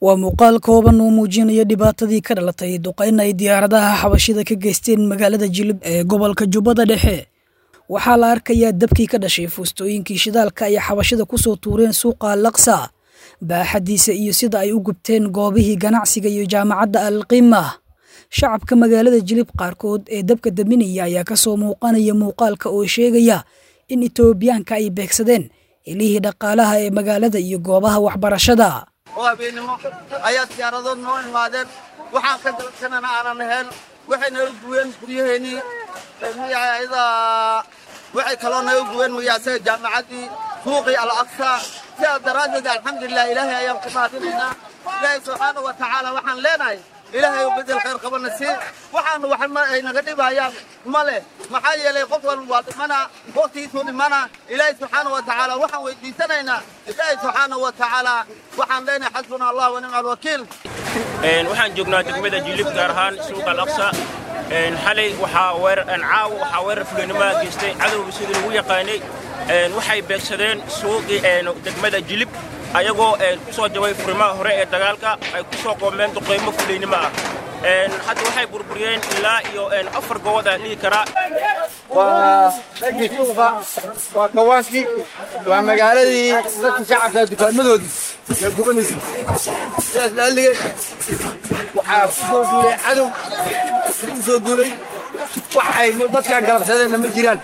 waa muuqaal kooban oo muujinaya dhibaatadii ka dhalatay duqayn ay diyaaradaha xabashida ka geysteen magaalada jilib ee gobolka jubbada dhexe waxaa la arkayaa dabkii ka dhashay fuustooyinkii shidaalka ay xabashida kusoo tuureen suuqa alaqsa baaxadiisa iyo sida ay u gubteen goobihii ganacsiga iyo jaamacadda alqiima shacabka magaalada jilib qaarkood ee dabka daminaya ayaa kasoo muuqanaya muuqaalka oo sheegaya in etoobiyaanka ay beegsadeen ilihii dhaqaalaha ee magaalada iyo goobaha waxbarashada oo habeenimo ayaa diyaaradood noo imaadeen waxaan ka dalsanana aanan ahayn waxay naga guween guryaheennii magacyada waxay kaloo naga guween magacsaga jaamacaddii suuqii al aqsa sidaas daraaddeed alxamdulilah ilaahay ayaan ku mahadinaynaa ilaahay subxaana wa tacaala waxaan leenahay ilaahay u bedel khayr qabana sii waxaanu wax ay naga dhibayaan ma leh maxaa yeelay qof walba waa dhimana waqtigiisuu dhimana ilaahay subxaana wa tacaala waxaan weydiisanaynaa ilaahay subxaana wa tacaala waxaan leenahay xasbuna allah wa nicma alwakiil waxaan joognaa degmada jilib gaar ahaan suuqa alaqsa xalay waxaa weerar caawa waxaa weerar fulinimada geystay cadowga sidii lagu yaqaanay waxay beegsadeen suuqii degmada jilib ayagoo ku soo jabay furimaha hore ee dagaalka ay ku soo qoomeen duqaymo fulaynimo ah hadda waxay burburiyeen ilaa iyo afar gobood aan dhihi karaa waa dhaggii suuqa waa kawaankii waa magaaladii dadka shacabka dukaamadoodii ee gubanaysa sidaas laalige waxaa ku soo duulay cadow ku soo duulay waxay dadka galabsadeenna ma jiraan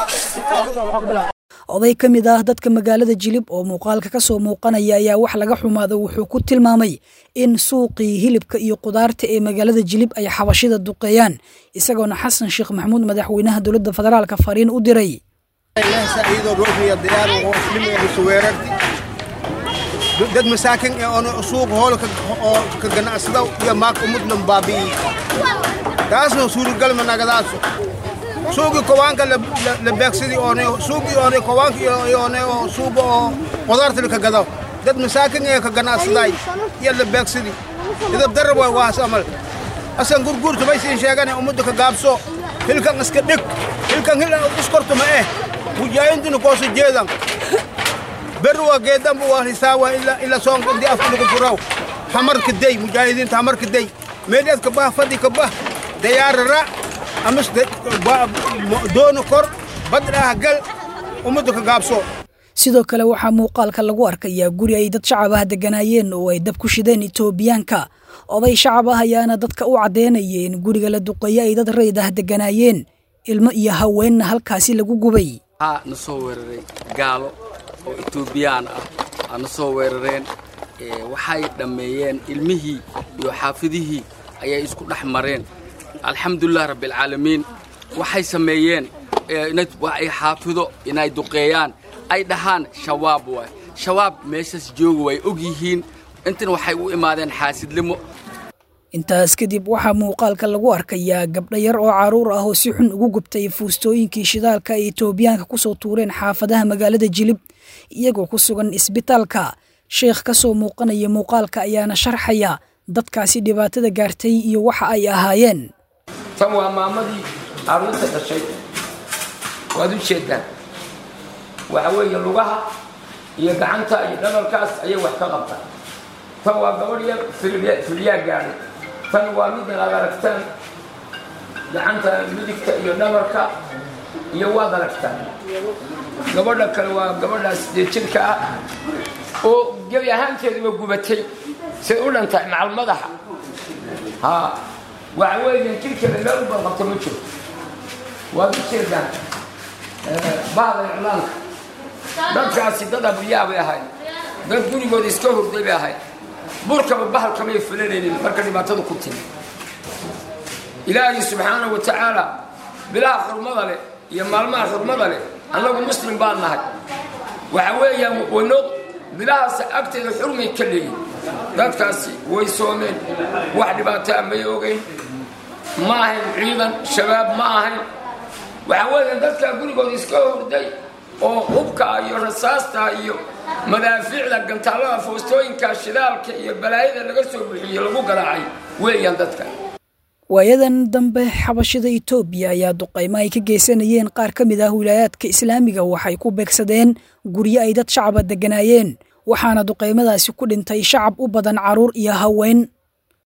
oday ka mid ah dadka magaalada jilib oo muuqaalka ka soo muuqanaya ayaa wax laga xumaado wuxuu ku tilmaamay in suuqii hilibka iyo qudaarta ee magaalada jilib ay xabashida duqeeyaan isagoona xasan sheekh maxamuud madaxweynaha dowladda federaalka fariin u diray dad masaakin ee oona suuq hool oo ka ganacsada iyo maaka umudlan baabi'i taasna suuragalma nagadaaso suuqii kowaanka la beegsadii oone suuqii oone kowaanka oone oo suuqa oo qudaarta ka gado dad masaakin ee ka ganacsaday iyo la beegsadii idab darab waa waas amal asan gurguurta bay siin sheegane ummadda ka gaabso hilkan iska dhig hilkan hil iskorto ma eh mujaahidina koosu jeedan berri waa geedanba waa hisaawa ila soonka di afka lagu furaw hamarka day mujaahidiinta hamarka day meedheed ka bah fadhi ka bah dayaarara amas doona kor badhaah gal ummadda ka gaabso sidoo kale waxaa muuqaalka lagu arkayaa guri ay dad shacab ah degganaayeen oo ay dab ku shideen etoobiyaanka oday shacab ah ayaana dadka u caddeynaya in guriga la duqeeyo ay dad rayd ah degganaayeen ilmo iyo haweenna halkaasi lagu gubay waxaa na soo weeraray gaalo oo etoobiyaan ah aa na soo weerareen waxay dhammeeyeen ilmihii iyo xaafidihii ayay isku dhex mareen alxamdulilah rabbialcaalamiin waxay sameeyeen ay xaafido inay duqeeyaan ay dhahaan shabaab waay shabaab meeshaas jooga way og yihiin intan waxay u imaadeen xaasidnimo intaas kadib waxaa muuqaalka lagu arkayaa gabdho yar oo carruur ah oo si xun ugu gubtay fuustooyinkii shidaalka ay etoobiyaanka kusoo tuureen xaafadaha magaalada jilib iyagoo ku sugan isbitaalka sheekh ka soo muuqanaya muuqaalka ayaana sharxaya dadkaasi dhibaatada gaartay iyo waxa ay ahaayeen tan waa maamadii carruurta dhashay waad u jeeddaan waxa weeye lugaha iyo gacanta iyo dhabarkaas ayay wax ka qabtaan tan waa gabadh yar filyaa gaadhay tan waa middan aad aragtaan gacanta midigta iyo dhabarka iyo waad aragtaan gabadha kale waa gabadhaas dee jirka ah oo gebi ahaanteeduba gubatay say u dhantahay macal madaxa haa waxa weeye jirkeeda meel u balqabta ma jiro waad u jeedaan bahda iclaanka dadkaasi dad abriyaa bay ahayd dad gurigooda iska hurday bay ahayd burkaba bahalkamay fulanaynin marka dhibaatadu ku timi ilaahay subxaanahu wa tacaala bilaha xurmada leh iyo maalmaha xurmada leh annagu muslim baan nahay waxa weeyaan wanoo bilahaas agteeda xurmay ka leeyihin dadkaasi way soomeen wax dhibaataa may ogeyn ma ahayn ciidan shabaab ma ahayn waxa weeyaan dadkaa gurigooda iska hurday oo hubka iyo rasaasta iyo madaafiicda gantaallada foostooyinka shidaalka iyo balaayada laga soo buxiye lagu garaacay weeyaan dadka waayadan dambe xabashida etoobiya ayaa duqaymo ay ka geysanayeen qaar ka mid ah wilaayaadka islaamiga waxay ku beegsadeen guryo ay dad shacaba degganaayeen waxaana duqaymadaasi ku dhintay shacab u badan carruur iyo haween